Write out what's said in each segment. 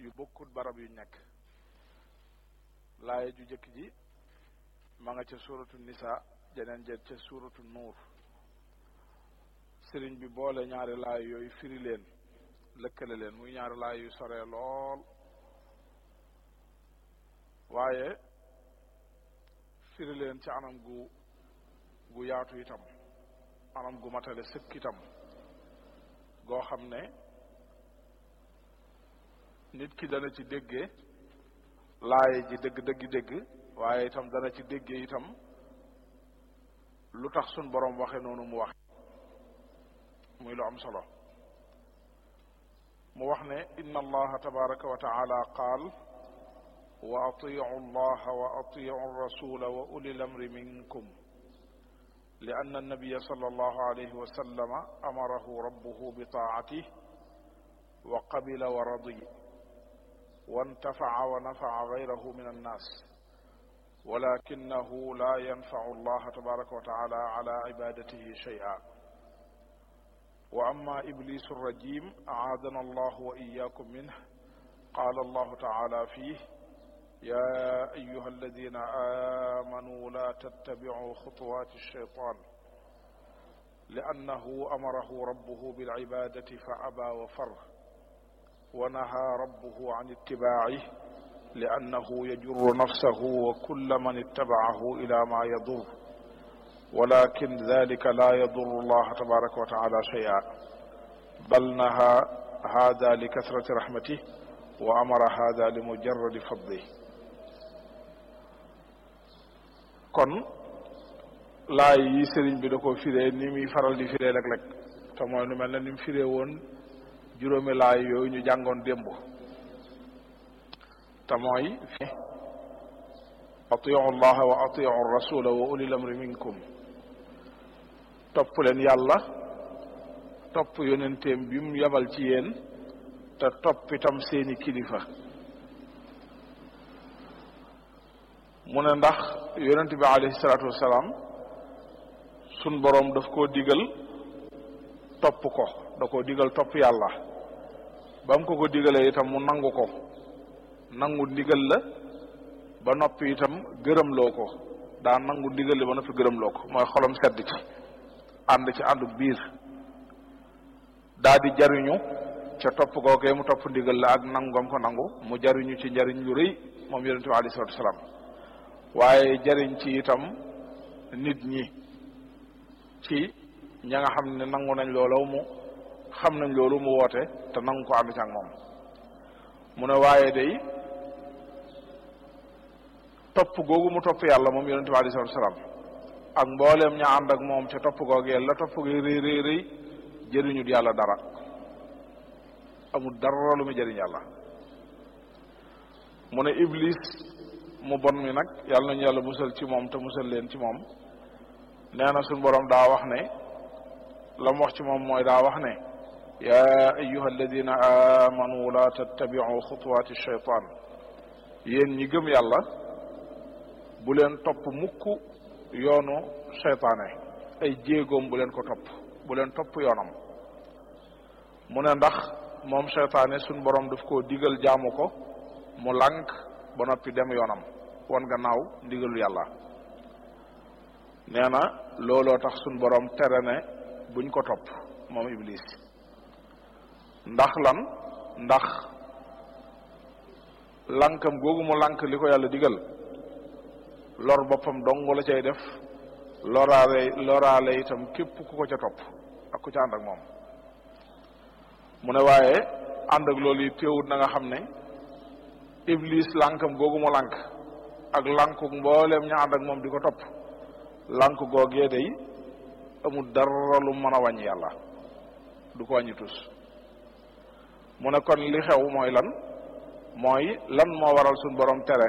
yu bokkut barab yu nekk laaya ju jëkk ji ma nga ca suuratu nisa jeneen jet ca suuratu nuur sëriñ bi boole ñaari laay yooyu firi leen lëkkale leen muy ñaari laay yu sore lool waaye firi leen ci anam gu gu yaatu itam anam gu matale sëkk itam goo xam ne nit ki dana ci déggee laaye ji dëgg dëgg dégg waaye itam dana ci déggee itam lu tax sun boroom waxe noonu mu waxe muy lu am solo mu wax ne inna allaha tabaraka wa taala qaal wa atiu allaha wa atiu rasula wa uli lamri minkum لأن النبي صلى الله عليه وسلم أمره ربه بطاعته وقبل ورضي وانتفع ونفع غيره من الناس ولكنه لا ينفع الله تبارك وتعالى على عبادته شيئا وأما إبليس الرجيم أعاذنا الله وإياكم منه قال الله تعالى فيه يا أيها الذين آمنوا لا تتبعوا خطوات الشيطان لأنه أمره ربه بالعبادة فأبى وفر ونهى ربه عن اتباعه لأنه يجر نفسه وكل من اتبعه إلى ما يضر ولكن ذلك لا يضر الله تبارك وتعالى شيئا بل نهى هذا لكثرة رحمته وأمر هذا لمجرد فضله kon laay yi sëriñ bi da ko firee ni muy faral di firee léeg-léeg te mooy nu mel ne ni mu firee woon juróomi laay yooyu ñu jàngoon démb te mooy atiu allaha wa atiu rasula wa ulil amri minkum topp leen yàlla topp yonenteem bi mu yabal ci yéen te topp itam seeni kilifa mu ne ndax yonent bi alayhi salaatu wasalaam sun boroom daf koo digal topp ko da koo digal topp yàlla ba mu ko ko digalee itam mu nangu ko nangu ndigal la ba noppi itam gërëmloo ko daa nangu ndigal la ba noppi gërëmloo ko mooy xolam sedd ci ànd ci àndu biir daa di jariñu ca topp googee mu topp ndigal la ak nangam ko nangu mu jariñu ci njariñ lu rëy moom yonente bi alayhi salatu wasalaam waaye jariñ ci itam nit ñi ci ña nga xam ne nangu nañ loolu mu xam nañ loolu mu woote te nangu ko ànd ci ak moom mu ne waaye day topp googu mu topp yàlla moom yonente bi alayhi salatu wasalaam ak mbooleem ña ànd ak moom ca topp googee la topp gi rëy rëy rëy jëriñut yàlla dara amul dara lu muy jëriñ yàlla mu ne iblis mu bon mi nag yàlla nañu yàlla musal ci moom te musal leen ci moom nee na suñ boroom daa wax ne la mu wax ci moom mooy daa wax ne yaa ayuha alladina amanu la tattabiu xutuwaati shaytaan yéen ñi gëm yàlla bu leen topp mukk yoonu seytaane ay jéegoom bu leen ko topp bu leen topp yoonam mu ne ndax moom seytaane suñ borom daf koo digal jaamu ko mu lànk ba noppi dem yoonam wan gannaaw ndigalu yàlla nee na looloo tax suñ borom tere ne buñ ko topp moom iblis ndax lan ndax lànkam googu mu lànk li ko yàlla digal lor boppam dong la cay def loraale loraale itam képp ku ko ca topp ak ku ca ànd ak moom mu ne waaye ànd ak loolu yi téewut na nga xam ne iblis lànkam googu mu lànk ak lànku mbooleem ña ànd ak moom di ko topp lànk googee day amul dara lu mën a wàññi yàlla du ko wàññi tus mu ne kon li xew mooy lan mooy lan moo waral suñ borom tere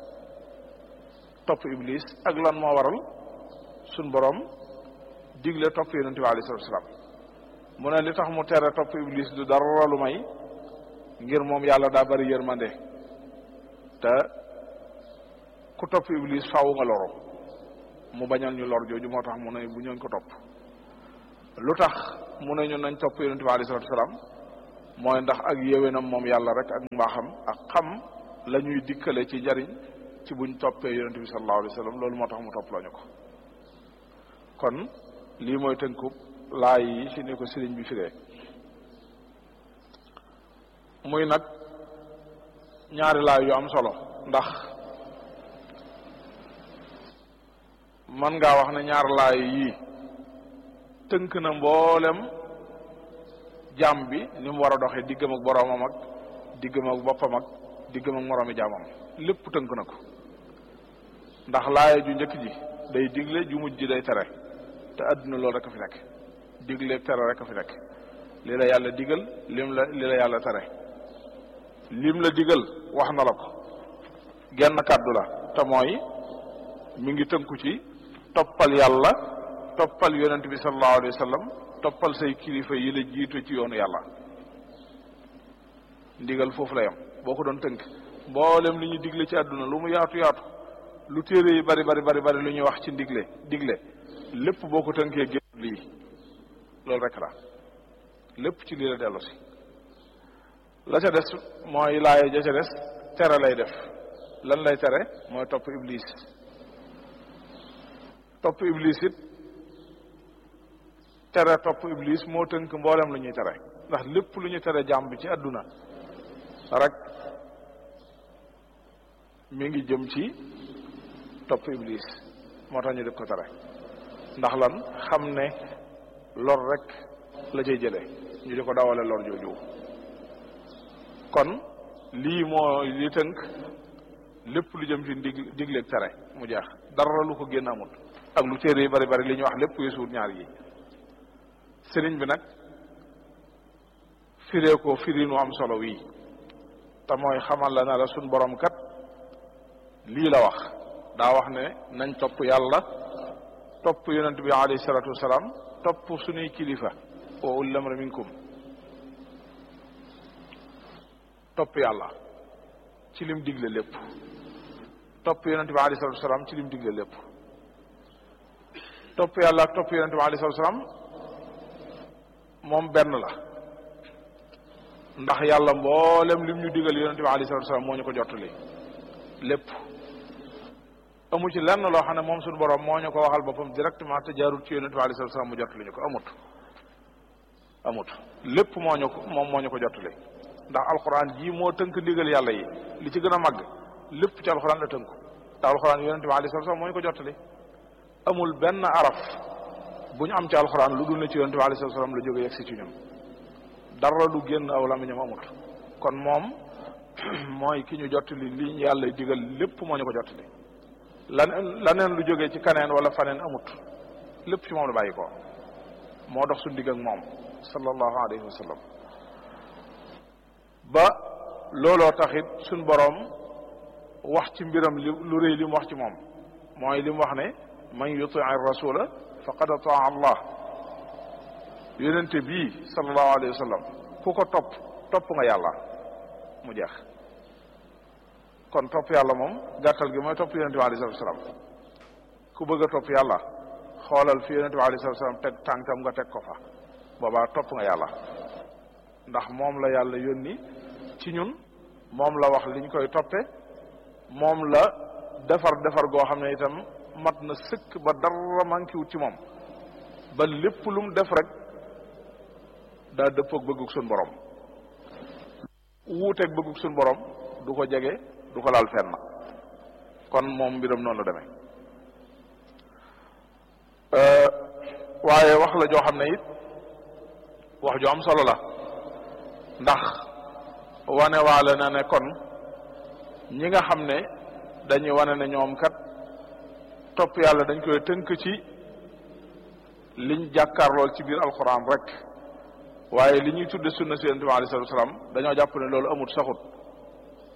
topp iblis ak lan moo waral suñ borom digle topp yonente bi alayhi salatu wasalaam mu ne li tax mu tere topp iblis du dara lu may ngir moom yàlla daa bari yërmande te ku topp iblis faaw nga loro mu bañal ñu lor jooju moo tax mu ne bu ñooñ ko topp lu tax mu ne ñu nañ topp yonente bi alayhi salatu wasalaam mooy ndax ak yéwénam moom yàlla rek ak mbaaxam ak xam la ñuy dikkale ci njariñ ci buñ toppee yonent bi sallallahu alayhi wa sallam loolu moo tax mu topp lañu ko kon lii mooy tënkub laay yi ci ni ko sëriñ bi firee muy nag ñaari laay yu am solo ndax man ngaa wax ne ñaar laay yii tënk na mboolem jaam bi ni mu war a doxee diggam ak boroomam ak diggam ak boppam ak diggam ak moroomi jaamam lépp tënk na ko ndax laaya ju njëkk ji day digle ju mujj ji day tere te àdduna loolu rek a fi nekk digle tere rek a fi nekk li la yàlla digal lim la li la yàlla tere lim la digal wax na la ko genn kàddu la te mooy mi ngi tënku ci toppal yàlla toppal yonent bi sallallahu alayhi wa sallam toppal say kilifa yi la jiitu ci yoonu yàlla ndigal foofu la yam boo ko doon tënk mboolem li ñu digle ci àdduna lu mu yaatu yaatu lu téere yi bari bari bari bari lu ñuy wax ci ndigle digle lépp boo ko tënkee génn lii loolu rek la lépp ci lii la dellu si la ca des mooy laaye ja ca des tere lay def lan lay tere mooy topp iblis topp iblis it tere topp iblis moo tënk mboolem lu ñuy tere ndax lépp lu ñu tere jàmm bi ci àdduna rek mi ngi jëm ci topp iblis moo tax ñu def ko tere ndax lan xam ne lor rek la cay jëlee ñu di ko dawale lor jooju kon lii moo li tënk lépp lu jëm ci dig digleeg tere mu jeex dara lu ko génn amut ak lu téere yi bari bari li ñuy wax lépp weesuut ñaar yi sëriñ bi nag firee ko firinu am solo wii te mooy xamal la na la suñ borom kat lii la wax daa wax ne nañ topp yàlla topp yonent bi alayhi salatu wasalaam topp suñuy kilifa wa ulil amri minkum topp yàlla ci lim digle lépp topp yonent bi alayhi salatu wasalaam ci lim digle lépp topp yàlla ak topp yonent bi alayhi salatu wasalaam moom benn la ndax yàlla mboolem lim ñu digal yonent bi alayhi salatu wasalaam moo ñu ko jottali lépp amu ci lenn loo xam ne moom suñu borom moo ñu ko waxal boppam directement te jaarul ci yonent bi alayhi salatu wasalaam mu jottali ñu ko amut amut lépp moo ñu ko moom moo ñu ko jottali ndax alxuraan jii moo tënk ndigal yàlla yi li ci gën a màgg lépp ci alxuraan la tënku te alxuraan yonent bi alayhi salatu wasalaam moo ñu ko jottali amul benn araf bu ñu am ci alxuraan lu dul ne ci yonent bi alayhi salatu wasalaam la jóge yegg si ci ñun dara lu génn aw lamiñam amut kon moom mooy ki ñu jottali li yàlla digal lépp moo ñu ko jottali lan laneen lu jógee ci kaneen wala faneen amut lépp ci moom la bàyyi ko moo dox suñu digg ak moom sallallahu alayhi wa sallam ba looloo taxit suñ boroom wax ci mbiram li lu rëy li mu wax ci moom mooy li mu wax ne man yuti rasula faqad ataa allah yonente bii sallallahu alayhi wa sallam ku ko topp topp nga yàlla mu jeex kon topp yàlla moom gàttal gi mooy topp yonente bi alayhi salatu wasalaam ku bëgg a topp yàlla xoolal fi yonente bi alayhi salatu wasalaam teg tànkam nga teg ko fa boobaa topp nga yàlla ndax moom la yàlla yónni ci ñun moom la wax liñ koy toppe moom la defar defar goo xam ne itam mat na sëkk ba dara manqué wut ci moom ba lépp lu mu def rek daa dëppoog bëggug suñ borom wuuteeg bëggug suñ borom du ko jege du ko laal fenn kon moom mbiram noonu la demee waaye wax la joo xam ne it wax ju am solo la ndax wane waale na ne kon ñi nga xam ne dañuy wane ne ñoom kat topp yàlla dañ koy tënk ci liñ jàkkaarlool ci biir alxuraan rek waaye li ñuy tudde sunna si yonent bi alayhi salaatu wasalaam dañoo jàpp ne loolu amut saxut